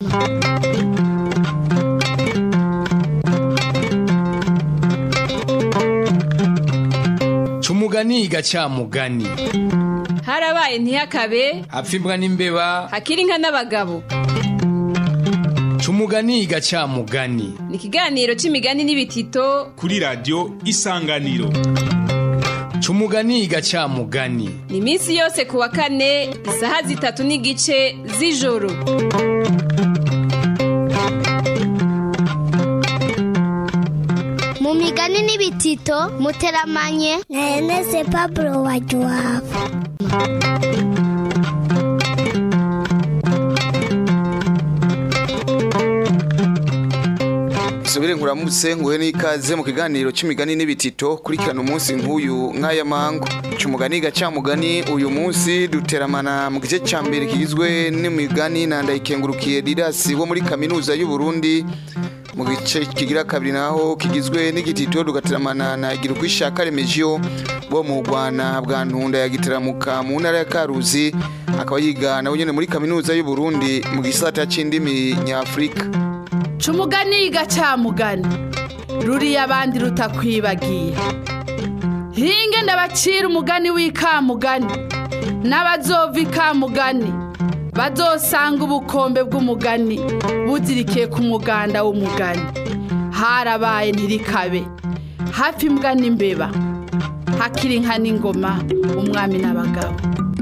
Cumugani gacamugani harabaye ntihakabe hapfa imbwa n'imbeba hakiri inka n'abagabo Cumugani gacamugani ni ikiganiro c'imigani n'ibitito kuri radiyo isanganiro Cumugani gacamugani ni iminsi yose ku wa kane isaha zitatu n'igice z'ijoro mu migani n'ibitito muteramanye na Ernest Pablo Wajuwabo Subire nkuramutse nguhe n'ikaze mu kiganiro c'imigani n'ibitito kurikirana umunsi nk'uyu nk'aya mango c'umugani gacamugani uyu munsi duteramana mu gice ca mbere kigizwe n'imigani na ndayikengurukiye Didasi wo muri kaminuza y'u Burundi mu gice kigira kabiri naho kigizwe n'igitito dugateramana na Girukwishaka Remegio bo mu Rwanda bwa Ntunda ya Gitaramuka mu ntara ya Karuzi akaba yiga nawe nyene muri kaminuza y'u Burundi mu gisata c'indimi nyafrika Cumugani gacamugani ruriya abandi rutakwibagiye hinge ndabacira umugani w'ikamugani n'abazova ikamugani bazosanga ubukombe bw'umugani buzirikiye ku muganda w'umugani harabaye ntirikabe hafi imbwa n'imbeba hakiri inka n'ingoma umwami n'abagabo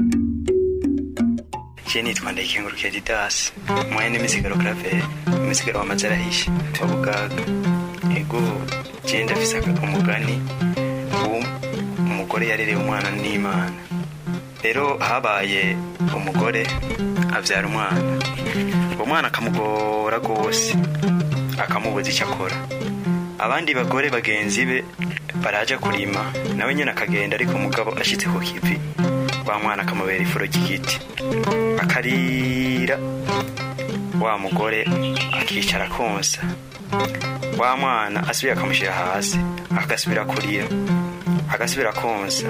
Je nitwa Ndayikengurukiye Didasi mwene n'imisigaro Claver imisigaro wamaze arahishe wa Bugaga ego je ndafise aka- umugani uwo umugore yarereye umwana n'Imana rero habaye umugore avyara umwana uwo mwana akamugora gose akamubuza icyo akora abandi bagore bagenzi be baraja kurima nawe nyine akagenda ariko umugabo ashitse ku kivi wa mwana akamubera ifuro ry'igiti akarira wa mugore akicara konsa wa mwana asubira akamushyira hasi agasubira kurira agasubira konsa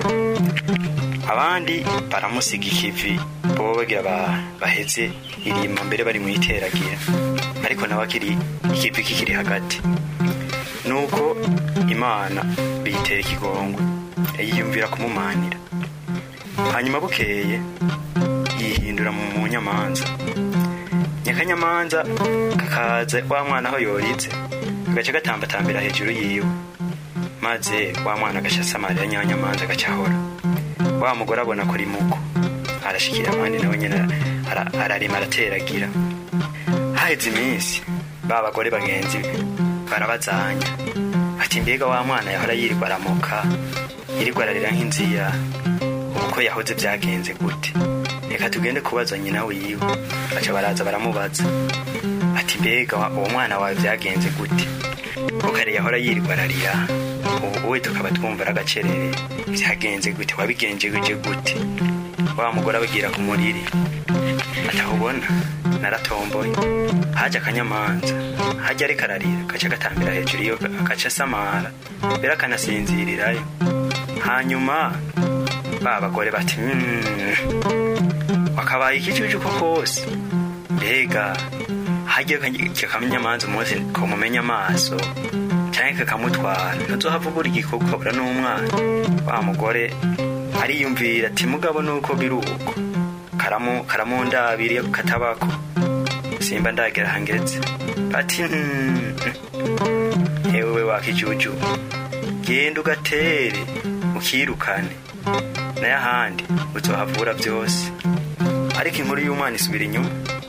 abandi baramusiga ikivi bobo bagira ba- baheze irima mbere bari mu iteragira ariko nawe akiri ikivi kikiri hagati nuko imana biyitera ikigongwe yiyumvira kumumanira hanyuma bukeye yihindura mu mu nyamanza nyakanyamanza kakaza wa mwana aho yoritse agaca gatambatambira hejuru yiwe maze wa mwana agaca asamarira nyakanyamanza agaca ahora wa mugore abona kuri muko arashikira abandi nawe nyine ara- ararima arateragira haheze iminsi ba bagore bagenzi be barabazanya ati mbega wa mwana yahora yirirwa aramoka yirirwa ararira nk'inzira ubu ko yahoze byagenze gute reka tugende kubaza nyina wiwe baca baraza baramubaza ati mbega wa- uwo mwana wawe byagenze gute ko kare yahora yirirwa ararira ubu we tukaba twumva ari agacerere byagenze gute wabigenjeje gute wa mugore abagira ku muriri atahubona naratomboye haje akanyamanza hajya ariko ararira gaca gatambira hejuru iyo agaca asamara mbere akanasinzirirayo hanyuma ba bagore bati "Mm, wakabaye ikicucu ko kose mbega hajya kakanyamanza umunsi kumumenya amaso cyangwa kakamutwara ntuzohava ubura igikoko ukabura n'umwana wa mugore ariyumvira ati mugabo nuko biri uko karamu karamundabira iyo katabako simba ndagera hangetse ati "Mm, yewe wakijuju genda ugatere ukirukane nayo ahandi uzohavura byose ariko inkuru y'umwana isubira inyuma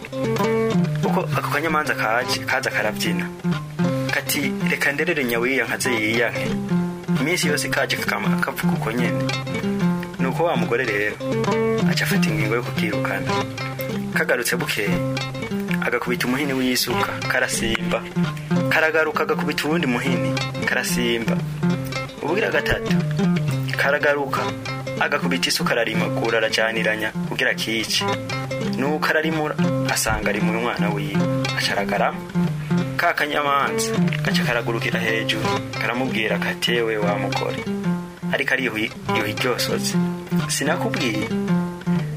uko ako kanyamanza kaje kaza karabyina kati reka nderere nyawiya nkaze yiyanke iminsi yose kaje kakama kavuga uko nyene nuko wa mugore rero aca afata ingingo yo kukirukana kagarutse bukeye agakubita umuhini w'isuka karasimba karagaruka agakubita uwundi muhini karasimba ubugira gatatu karagaruka agakubita isuka ararimagura arajaniranya kugira kice nuko ararimura asanga ari mu mwana wiwe acaragarama ka kanyamanza gaca karagurukira hejuru karamubwira katewe wa mugore ariko ari yuhi ryosoze sinakubwiye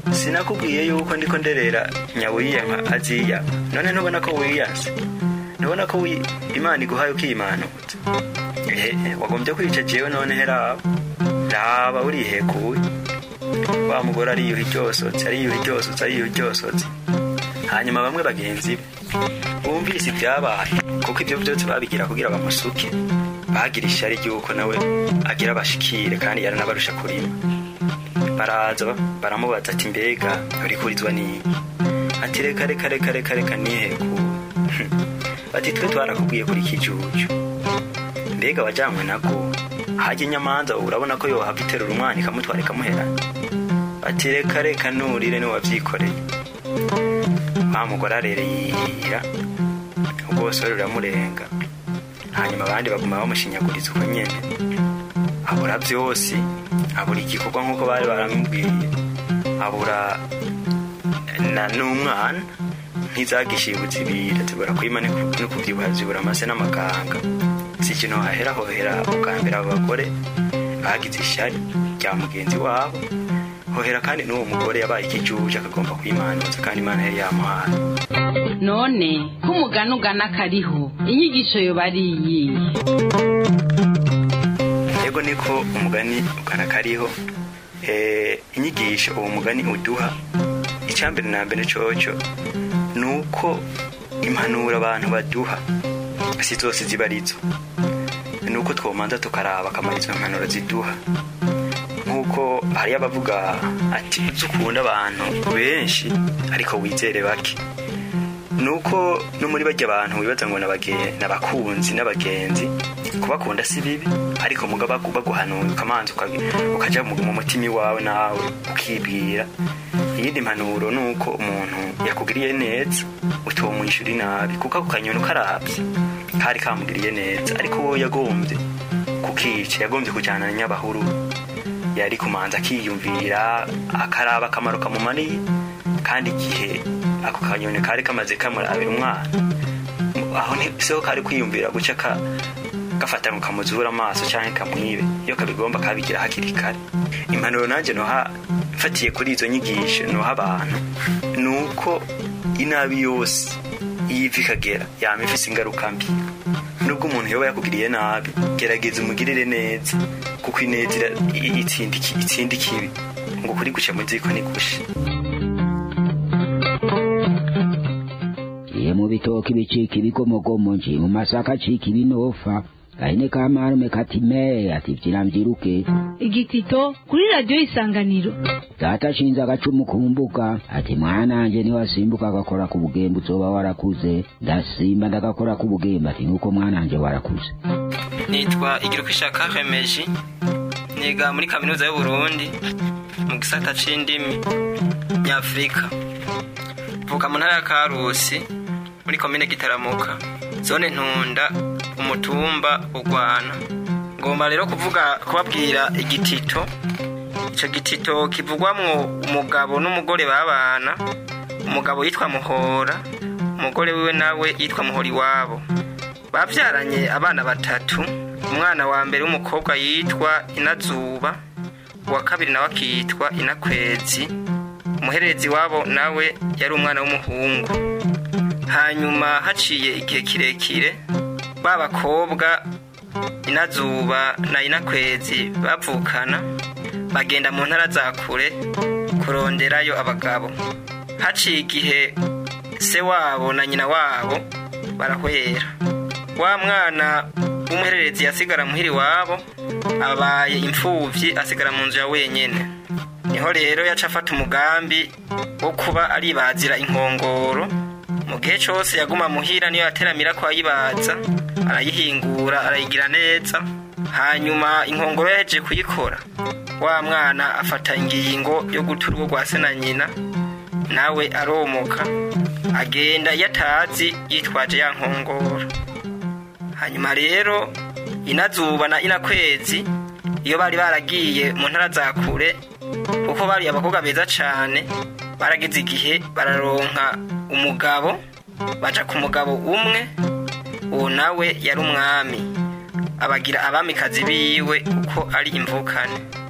sinakubwiye yuko ndiko nderera nyawiya nka aziya none ntubona ko wiyanse ntubona ko wi- imana iguhaye ukiyimanutse ehe wagombye kwica jewe none heraba raba urihekuye wa mugore ariyuha iryosotse ariyuha iryosotse ariyuha iryosotse hanyuma bamwe bagenzi be bumvise ibyabaye kuko ibyo byose babigira kugira bamusuke bagira ishyari ry'uko nawe agira abashikire kandi yaranabarusha kurima baraza ba- baramubaza ati mbega urikurizwa n'iki ati reka reka reka reka reka nihekuye bati twe twarakubwiye kuri kijuju mbega wajyanywe nako hajya inyamanza urabona ko yohava iterura umwana ikamutwara ikamuherana ati reka reka nurire niwe wabyikoreye wa mugore arereyira ubwosore ruramurenga hanyuma abandi baguma bamushinyaguriza uko nyene abura byose abura igikorwa nk'uko bari baramubwiye abura na n'umwana ntizagishiye ubuzibira zibura kwima no ku- no kubyibuha zibura amase n'amaganga si ikintu hahera hohera ubwa mbere abo bagore bagize ishyari rya mugenzi wabo hohera kandi n'uwo mugore yabaye ikijuje akagomba kwimanuza kandi imana yari yamuhaye none ko umugani ugana kariho inyigisho yoba ari iyihe yego niko umugani ugana kariho Eh, inyigisho uwo mugani uduha icyambere na mbere coco ni uko impanuro abantu baduha si zose ziba arizo ni uko twomanza tukaraba akamaro izo mpanuro ziduha nk'uko hariyo abavuga ati uzi ukunda abantu benshi ariko wizere bake nuko no muri bajya abantu wibaza ngo n'abage- n'abakunzi n'abagenzi kubakunda si bibi ariko muga bagu- baguhanuye ukamanza uka- ukaja mu mu mutima iwawe nawe ukibwira iyindi mpanuro ni uko umuntu yakugiriye neza utomwishyura inabi kuko ako kanyoni ukarabye kari kamugiriye neza ariko wowe yagombye kukica yagombye kujyana na nyabahuru yari kumanza akiyumvira akaraba akamaro kamumariye kandi igihe ako kanyoni kari kamaze kamurabira umwana aho siho kari kwiyumvira guca ka gafata ngo kamuzura amaso cyangwa kamwibe iyo kabigomba kabigira hakiri kare impanuro nanjye noha mfatiye kuri izo nyigisho noha abantu ni uko inabi yose iyo iva ikagera yama ifise ingaruka mbi nubwo umuntu yoba yakugiriye nabi gerageza umugirire neza kuko ineza ira- i- itsinda iki- itsinda ikibi ngo kuri guca mu ziko ni gusha Iye mu bitoki bicika ibigomogomo nje mu masaka acika ibinofa gahene ka marume kati me ati vyira mvyiruke igitito kuri radiyo isanganiro data ashinze agacumu ku mbuga ati mwananje niwasimbuka agakora ku bugembe uzoba warakuze ndasimba ndagakora ku bugembe ati nuko mwananje warakuze nitwa igirukishaka remeji niga muri kaminuza y'uburundi mu gisata c'indimi nyafurika mvuka mu ntara ya karusi muri komine gitaramuka zone ntunda umutumba ugwana ngomba rero kuvuga kubabwira igitito ico gitito kivugwamwo umugabo n'umugore babana umugabo yitwa muhora umugore wiwe nawe yitwa muhora iwabo bavyaranye abana batatu umwana wa mbere w'umukobwa yitwa inazuba uwa kabiri nawe akitwa inakwezi umuhererezi wabo nawe yari umwana w'umuhungu hanyuma haciye igihe kirekire ba bakobwa inazuba na inakwezi bavukana bagenda mu ntara za kure kuronderayo abagabo haciye igihe se wabo na nyina wabo barahwera wa mwana w'umuhererezi yasigara muhiri wabo abaye imfuvyi asigara mu nzu ya wenyene niho rero yaca afata umugambi wo kuba aribazira inkongoro mu gihe cose yaguma muhira niyo yateramira ko ayibaza arayihingura arayigira neza hanyuma inkongoro yaheje kuyikora wa mwana afata ingingo yo guta urugo rwa se na nyina nawe aromoka agenda iyo atazi yitwaje ya nkongoro hanyuma rero inazuba na inakwezi iyo bari baragiye mu ntara za kure kuko bari abakobwa beza cane barageze igihe bararonka umugabo baja ku mugabo umwe uwo nawe yari umwami abagira abamikazi biwe uko ari imvukane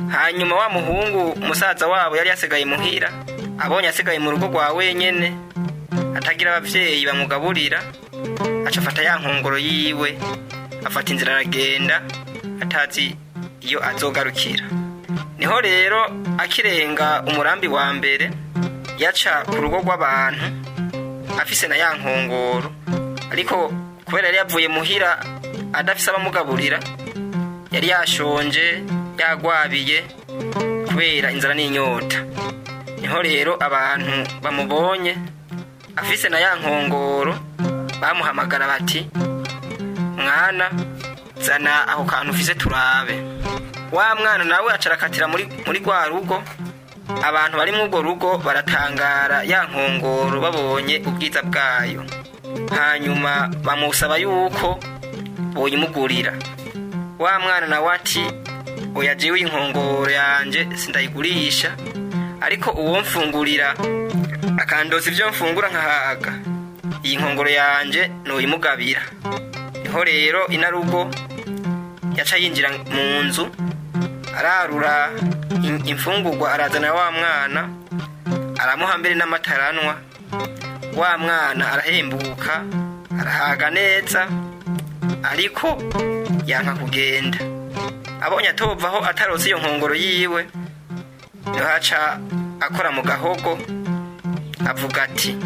hanyuma wa muhungu musaza wabo yari yasigaye muhira abonye asigaye mu rugo rwa wenyene atagira abavyeyi bamugaburira aca afata ya nkongoro yiwe afata inzira aragenda atazi iyo azogarukira niho rero akirenga umurambi wa mbere yaca ku rugo rw'abantu afise na ya nkongoro ariko kubera yari yavuye muhira adafise abamugaburira yari yashonje yagwabiye kubera inzara n'inyota niho rero abantu bamubonye afise na ya nkongoro bamuhamagara bati mwana zana ako kantu ufise turabe wa mwana nawe acarakatira muri muri rwa rugo abantu bari muri urwo rugo baratangara ya nkongoro babonye ubwiza bwayo hanyuma bamusaba yuko boyimugurira wa mwana nawe ati oya jewe inkongoro yanje sindayigurisha ariko uwo mfungurira akandoza ibyo mfungura nkahaga iyi nkongoro yanje noyimugabira niho rero inarugo yaca yinjira mu nzu ararura in- imfungurwa arazana wa mwana aramuha mbere n'amataranwa wa mwana arahembuka arahaga neza ariko yanka kugenda abonye atovaho atarose iyo nkongoro yiwe niho aca akora mu gahogo avuga ati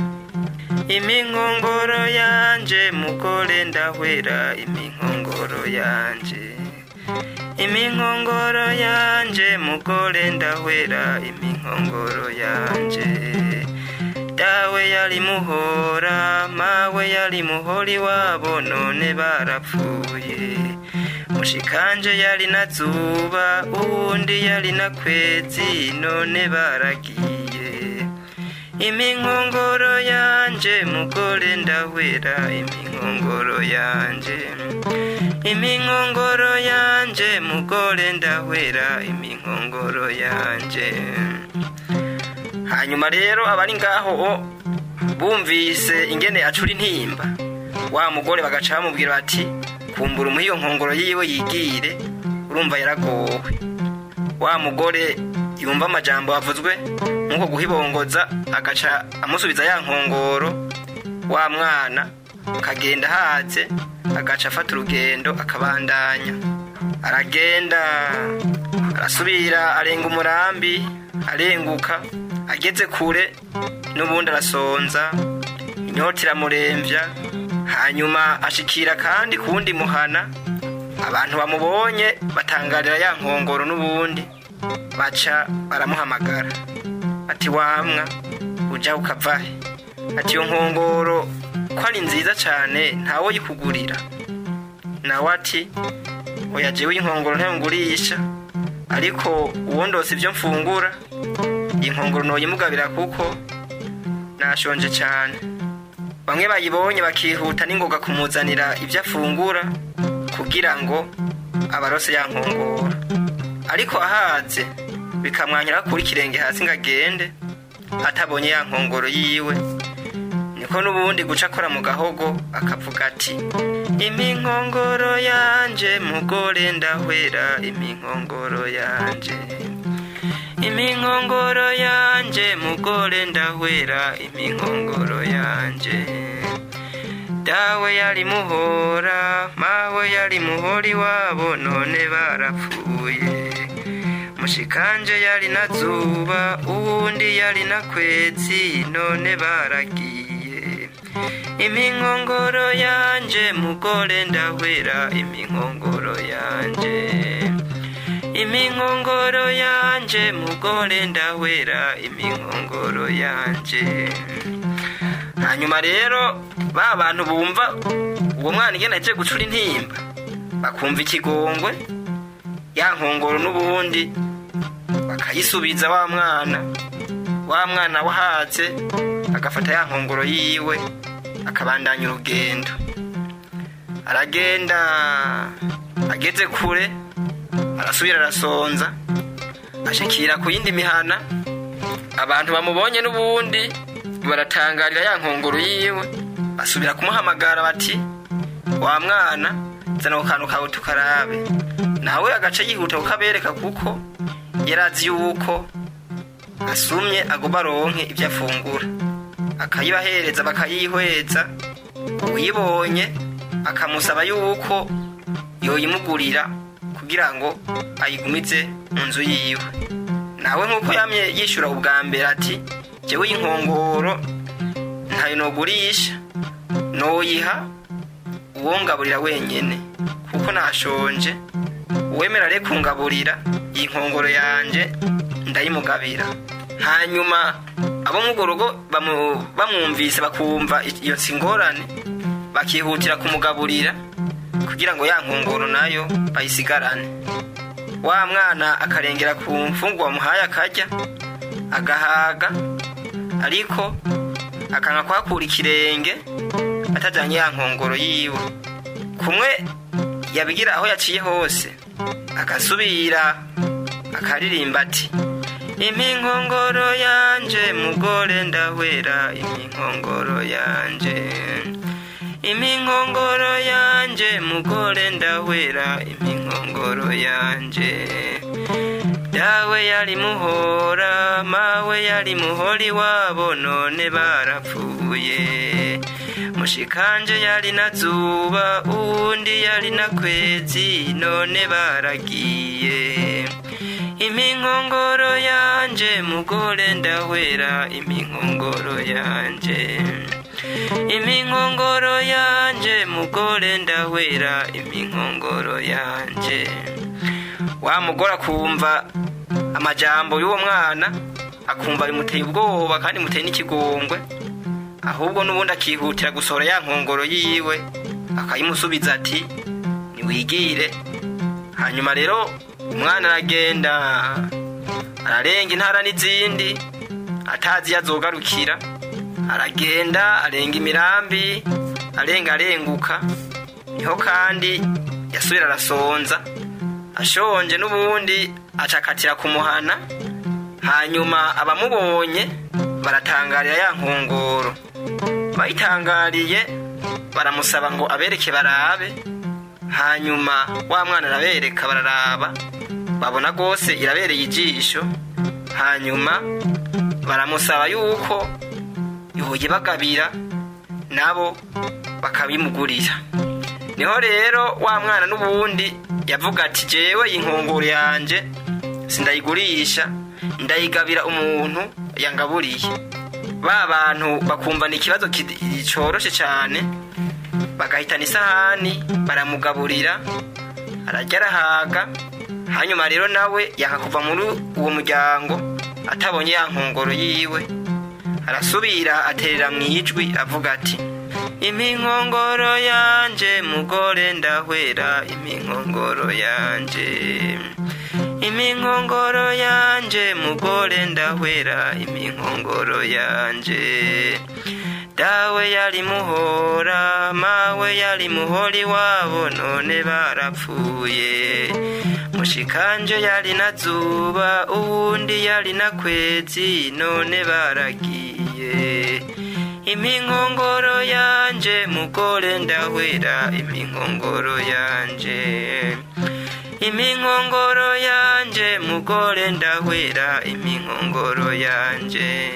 iminkongoro yanje mugore ndahwera iminkongoro yanje iminkongoro yanje mugore ndahwera iminkongoro yanje dawe yari muhora mawe yari muhori wabo none barapfuye mushikanje yari na zuba uwundi yari na kwezi none baragiye iminkongoro yanje mugore ndahwera iminkongoro yanje iminkongoro yanje mugore ndahwera iminkongoro yanje hanyuma rero abari ngaho o bumvise ingene acura intimba wa mugore bagaca bamubwira bati kumbura umuha iyo nkongoro yiwe yigire urumva yaragowe wa mugore yumva amajambo avuzwe nk'uko guhibongoza agaca amusubiza ya nkongoro wa mwana akagenda ahaze agaca afata urugendo akabandanya aragenda arasubira arenga umurambi arenguka ageze kure n'ubundi arasonza inyota iramurembya hanyuma ashikira kandi ku wundi muhana abantu bamubonye batangarira ya nkongoro n'ubundi baca baramuhamagara ati wamwa ujya ukavahe ati iyo nkongoro ko ari nziza cyane ntawe yikugurira nawe ati oya jewe inkongoro ntayungurisha ariko uwo ndose ibyo mfungura iyi nkongoro ntoyimugabira kuko nashonje cyane bamwe bayibonye bakihuta n'ingoga kumuzanira ibyo afungura kugira ngo abarose ya nkongoro ariko ahaze bikamwanyura kuri ikirenge hasi ngo agende atabonye ya nkongoro yiwe niko n'ubundi guca akora mu gahogo akavuga ati iminkongoro yanje mugore ndahwera iminkongoro yanje iminkongoro yanje mugore ndahwera iminkongoro yanje dawe yari muhora mawe yari muhori wabo none barapfuye mushikanje yari na zuba uwundi yari na kwezi none baragiye iminkongoro yanje mugore ndahwera iminkongoro yanje iminkongoro yanje mugore ndahwera iminkongoro yanje hanyuma rero ba bantu bumva uwo mwana igena aje gucura intimba bakumva ikigongwe ya nkongoro n'ubundi bakayisubiza wa mwana wa mwana wahatse agafata ya nkongoro yiwe akabandanya urugendo aragenda ageze kure arasubira arasonza ashikira ku yindi mihana abantu bamubonye n'ubundi baratangarira ya nkongoro yiwe basubira kumuhamagara bati wa mwana zana ku kantu kawe tukarabe nawe agace yihuta kukabereka kuko yarazi yuko asumye agomba aronke ibyo afungura akayibahereza bakayihweza uyibonye akamusaba yuko yoyimugurira kugira ngo ayigumize mu nzu yiwe nawe nk'uko yamye yishyura ubwa mbere ati jyewe inkongoro ntayo nogurisha noyiha uwongaburira wenyine kuko nashonje uwemera rero kungaburira iyi nkongoro yanjye ndayimugabira hanyuma abo mu rugo bamu- bamwumvise bakumva iyo ngorane bakihutira kumugaburira kugira ngo ya nkongoro nayo bayisigarane wa mwana akarengera ku mfungwa wamuhaye akarya agahaga ariko akanga kuhakura ikirenge atajyanye ya nkongoro yiwe kumwe yabigira aho yaciye hose agasubira akaririmba ati iminkongoro yanje mugore ndahwera iminkongoro yanje iminkongoro yanje mugore ndahwera iminkongoro yanje dawe yari muhora mawe yari muhori wabo none barapfuye mushikanje yari na zuba uwundi yari na kwezi none baragiye iminkongoro yanje mugore ndahwera iminkongoro yanje iminkongoro yanje mugore ndahwera iminkongoro yanje wa mugore akumva amajambo y'uwo mwana akumva bimuteye ubwoba kandi muteye n'ikigongwe ahubwo n'ubundi akihutira gusohora ya nkongoro yiwe akayimusubiza ati niwigire hanyuma rero umwana aragenda ararenga intara n'izindi atazi iyo azogarukira aragenda arenga imirambi arenga arenguka niho kandi yasubira arasonza ashonje n'ubundi acakatira ku muhana hanyuma abamubonye baratangarira ya nkongoro bayitangariye baramusaba ngo abereke barabe hanyuma wa mwana arabereka bararaba babona rwose irabereye ijisho hanyuma baramusaba yuko yoye bagabira nabo bakabimugurira niho rero wa mwana n'ubundi yavuga ati jewe iyi nkongoro yanje sindayigurisha ndayigabira umuntu yangaburiye ba bantu bakumvana ikibazo ki- coroshe cyane bagahitana isahani baramugaburira arajya arahaga hanyuma rero nawe yanga kuva muri uwo muryango atabonye ya nkongoro yiwe arasubira aterera mu ijwi avuga ati iminkongoro yanje mugore ndahwera iminkongoro yanje iminkongoro yanje mugore ndahwera iminkongoro yanje dawe yari muhora mawe yari muhori wabo none barapfuye mushikanje yari na zuba uwundi yari na kwezi none baragiye iminkongoro yanje mugore ndahwera iminkongoro yanje iminkongoro yanje mugore ndahwera iminkongoro yanje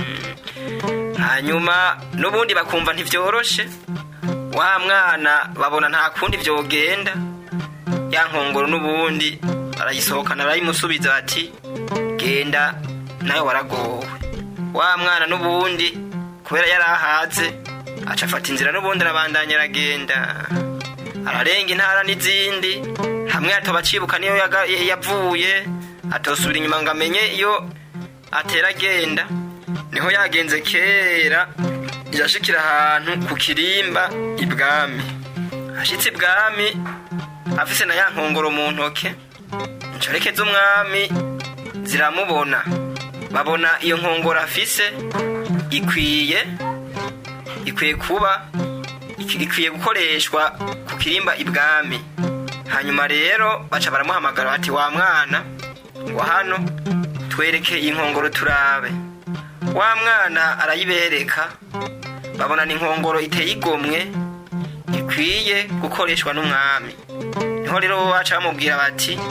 hanyuma n'ubundi bakumva ntivyoroshe wa mwana babona nta kundi vyogenda ya nkongoro n'ubundi barayisohokana barayimusubiza bati genda nawe waragowe wa mwana n'ubundi kubera yari ahaze aca afata inzira n'ubundi arabandanya aragenda ararenga intara n'izindi hamwe atoba acibuka niyo yaga- yavuye atosubira inyuma ngo amenye iyo atera agenda niho yagenze kera yashikira ahantu ku kirimba ibwami ashitse ibwami afise na ya nkongoro mu ntoke inshoreke z'umwami ziramubona babona iyo nkongoro afise ikwiye ikwiye kuba ik- ikwiye gukoreshwa ku kirimba ibwami hanyuma rero baca baramuhamagara bati wa mwana ngo hano twereke iyi nkongoro turabe wa mwana arayibereka babona ni inkongoro iteye igomwe ikwiye gukoreshwa n'umwami niho rero baca bamubwira bati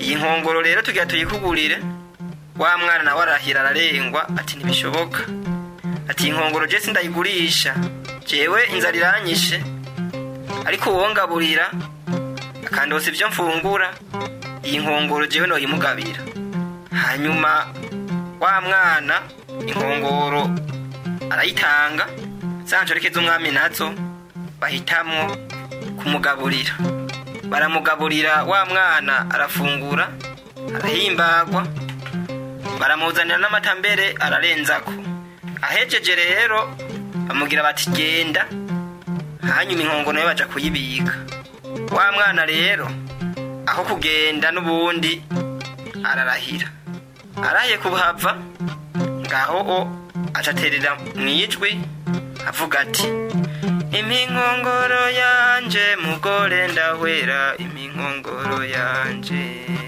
iyi nkongoro rero tugira tuyikugurire wa mwana nawe arahira ararengwa ati ntibishoboka ati iyi nkongoro je sindayigurisha jewe inzara iranyishe ariko uwo ngaburira akandosa ibyo mfungura iyi nkongoro jewe noyimugabira hanyuma wa mwana inkongoro arayitanga za nshoreke z'umwami nazo bahitamwo kumugaburira baramugaburira wa mwana arafungura arahimbagwa baramuzanira n'amata mbere ararenzako ahejeje rero bamubwira bati genda hanyuma inkongoro nayo baja kuyibika wa mwana rero aho kugenda n'ubundi ararahira arahiye kuhava ngaho o acaterera mu ijwi avuga ati iminkongoro yanje mugore ndahwera iminkongoro yanje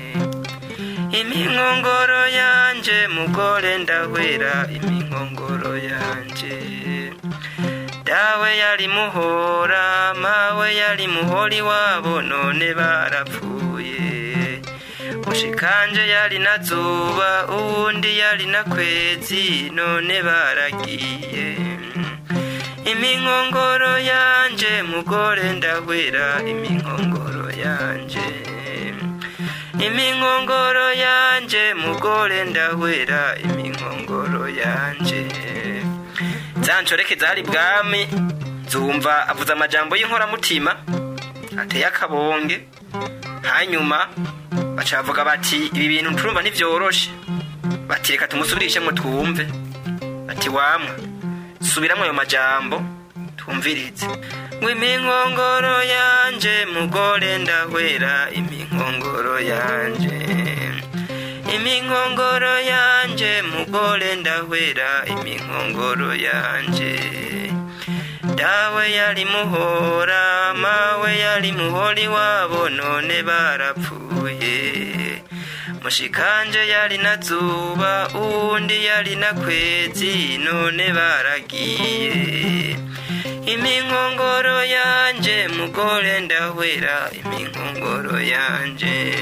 iminkongoro yanje mugore ndahwera iminkongoro yanje dawe yari muhora mawe yari muhori wabo none barapfuye mushikanje yari na zuba uwundi yari na kwezi none baragiye iminkongoro yanje mugore ndahwera iminkongoro yanje iminkongoro yanje mugore ndahwera iminkongoro yanje za nshoreke zari bwami zumva avuze amajambo y'inkoramutima ateye akabonge hanyuma baca bavuga bati ibi bintu turumva ntivyoroshe bati reka tumusubirishemwo twumve bati wamwe subiramwo ayo majambo twumvirize ngo iminkongoro yanje mugore ndahwera iminkongoro yanje iminkongoro yanje mugore ndahwera iminkongoro yanje dawe yari muhora mawe yari muhori wabo none barapfuye mushikanje yari na zuba uwundi yari na kwezi none baragiye iminkongoro yanje mugore ndahwera iminkongoro yanje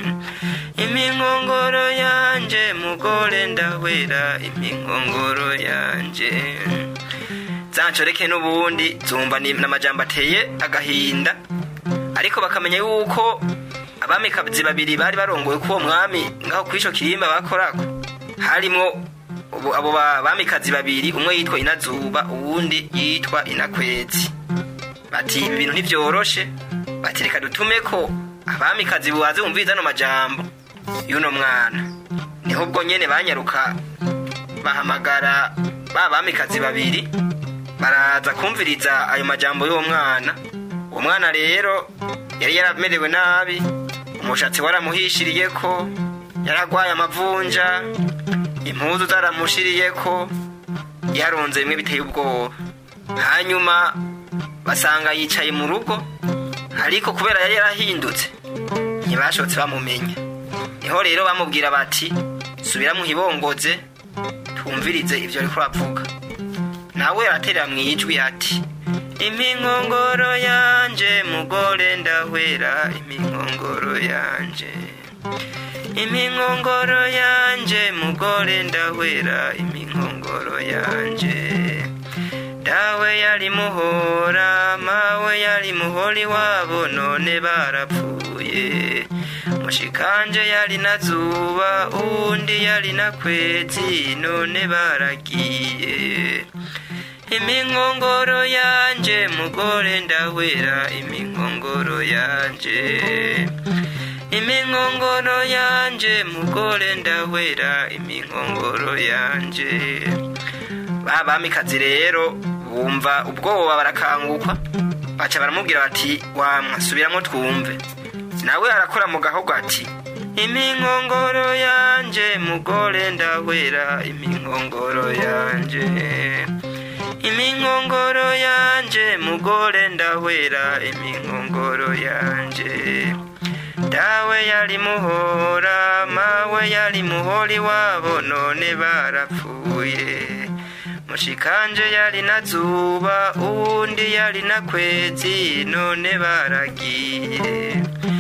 iminkongoro yanje mugore ndahwera iminkongoro yanje zanshoreke n'ubundi zumva ni n'amajambo ateye agahinda ariko bakamenya yuko abamikazi babiri bari barongoye k'uwo mwami ngaho kw'ico kirimba bakorako harimwo ubu- abo ba- bamikazi babiri umwe yitwa inazuba uwundi yitwa inakwezi bati ibi bintu ntivyoroshe bati reka dutume ko abamikazi bubaze bumviriza ano majambo y'uno mwana niho ubwo nyene banyaruka bahamagara ba bamikazi babiri baraza kumviriza ayo majambo y'uwo mwana uwo mwana rero yari yaramerewe nabi umushatsi waramuhishiriyeko yaragwaye amavunja impuzu zaramushiriyeko yaronze bimwe biteye ubwoba hanyuma basanga yicaye mu rugo ariko kubera yari yarahindutse ntibashotse bamumenya niho rero bamubwira bati subira muhibongoze twumvirize ivyo ariko uravuga nawe araterera mu ijwi ati iminkongoro yanje mugore ndahwera iminkongoro yanje iminkongoro yanje mugore ndahwera iminkongoro yanje dawe yari muhora mawe yari muhori wabo none barapfuye mushikanje yari na zuba uwundi yari na kwezi none baragiye iminkongoro yanje mugore ndahwera iminkongoro yanje iminkongoro yanje mugore ndahwera iminkongoro yanje ba bamikazi rero bumva ubwoba barakangukwa baca baramubwira bati wamwa subiramwo twumve nawe arakora mu gahogo ati iminkongoro yanje mugore ndahwera iminkongoro yanje iminkongoro yanje mugore ndahwera iminkongoro yanje dawe yari muhora mawe yari muhori wabo none barapfuye mushikanje yari na zuba uwundi yari na kwezi none baragiye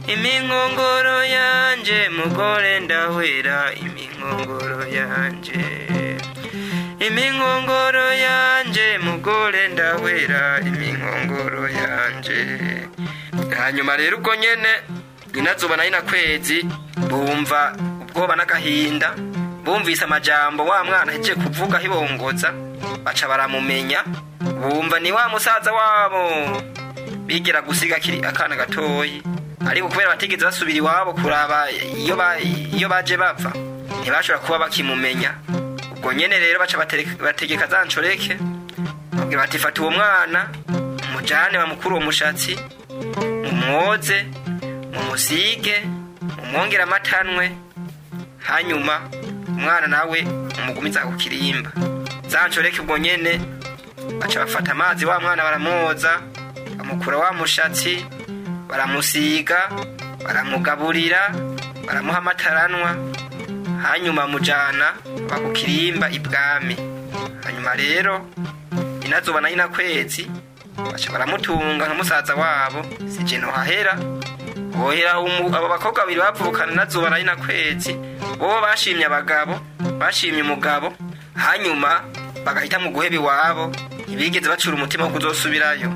iminkongoro yanje mugore ndahwera iminkongoro yanje iminkongoro yanje mugore ndahwera iminkongoro yanje hanyuma rero ubwo nyene inazuba na ina kwezi bumva ubwoba n'agahinda bumvise amajambo wa mwana ahejeje kuvuga hibongoza baca baramumenya bumva ni wa musaza wabo bigera gusiga akiri akana gatoyi ariko kubera batigeze basubira iwabo kuraba iyo ba- iyo baje bava ntibashobora kuba bakimumenya ubwo nyene rero baca batereka- bategeka za nshoreke babwira bati fata uwo mwana mujane bamukuru uwo mushatsi mumwoze mumusige mumwongere amatanwe hanyuma umwana nawe umugumiza ku kirimba za nshoreke ubwo nyene baca bafata amazi wa mwana baramwoza bamukura wa mushatsi baramusiga baramugaburira baramuha amataranwa hanyuma mujana bakukirimba ibwami hanyuma rero inazuba na inakwezi baca baramutunga nka musaza wabo sije nohahera bohera umu- abo bakobwa babiri bavukana nazuba na inakwezi bo bashimye abagabo bashimye umugabo hanyuma bagahita mu guheba iwabo ntibigeze bacura umutima wo kuzosubirayo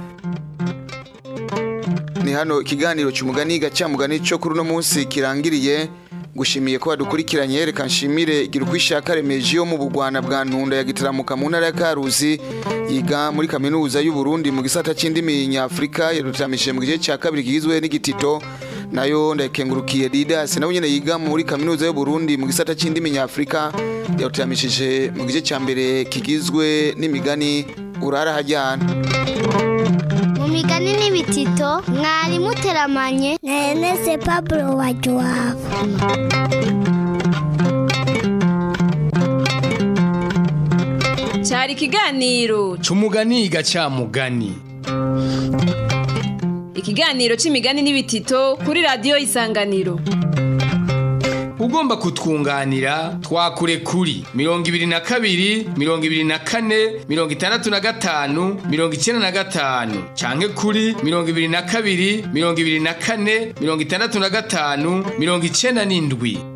ni hano ikiganiro cy'umugani gacamugani cyo kuri uno munsi kirangiriye gushimiye ko badukurikiranye reka nshimire igira uko ishaka remeje yo mu bugwana bwa ntunda ya gitaramuka mu ntara ya karuzi yiga muri kaminuza y'u Burundi mu gisata cy'indimi nyafurika yadutamishije mu gice cya kabiri kigizwe n'igitito nayo ndakengurukiye Didas nawe nyine yiga muri kaminuza y'u Burundi mu gisata cy'indimi nyafurika yadutamishije mu gice cya mbere kigizwe n'imigani urara hajyana mu migani n'ibitito mwari muteramanye na Ernest Pablo Wajuwabo cyari ikiganiro c'umugani gacamugani ikiganiro c'imigani n'ibitito kuri radiyo isanganiro ugomba kutwunganira twakure kuri mirongo ibiri na kabiri mirongo ibiri na kane mirongo itandatu na gatanu mirongo icyenda na gatanu canke kuri mirongo ibiri na kabiri mirongo ibiri na kane mirongo itandatu na gatanu mirongo icyenda n'indwi